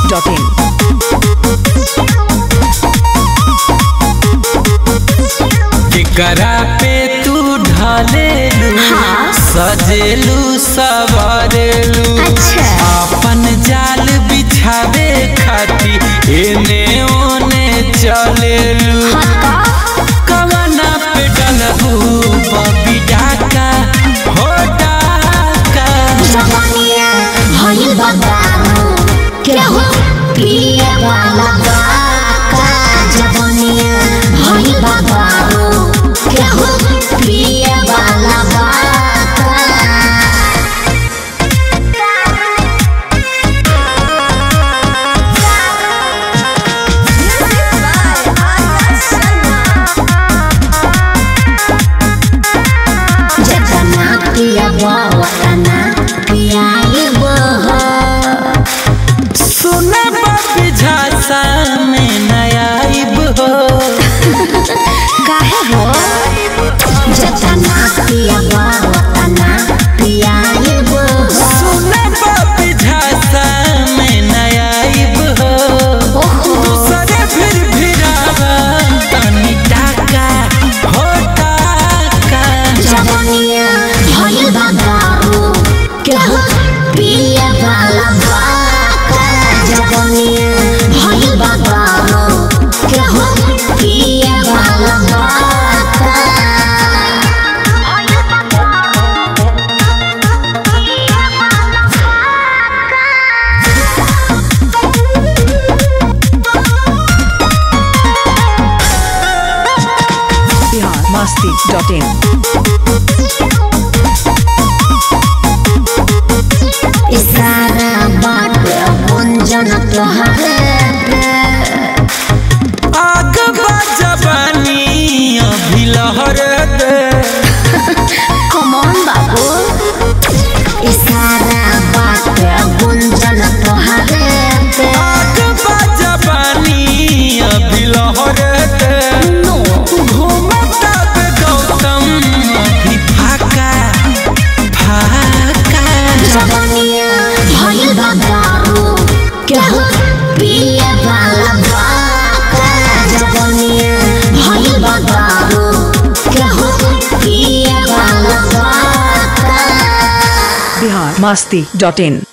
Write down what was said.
biharmasti.in केकरा पे तू ढालेलू सजेलू सवारेलू अच्छा। अपन जाल बिछावे खाती एने ओने चलेलू कवना पे डलबू बबी डाका हो डाका जवानिया भइल बा दारू केहू पिए वाला बाका जवानिया भइल बा दारू केहू पिए वाला बाका जतना पिया वतना पियाइबो हो सुना बबी झांसा में नयाइब हो काहे हो जतना पिया वतना पियाइबो हो सुना बबी झांसा में नयाइब हो दूसरे फिर भिरावा तनी टाका हो टाका जवानिया भइल बा दारू केहू पिए वाला बाका जवानिया भइल बा दारू केहू पिए वाला बाका biharmasti.in इशारा बात गुंजन तोहरे आग जवानी अभी लहर दे कमन बाबू इशारा बात गुंजन तोहरे आग जवानी अभी लहर दे घूमता बे गौतम अभी फाका फाका जवानिया भइल बा दारू केहू पिए वाला बाका जवानिया भइल बा दारू केहू पिए वाला बाका biharmasti.in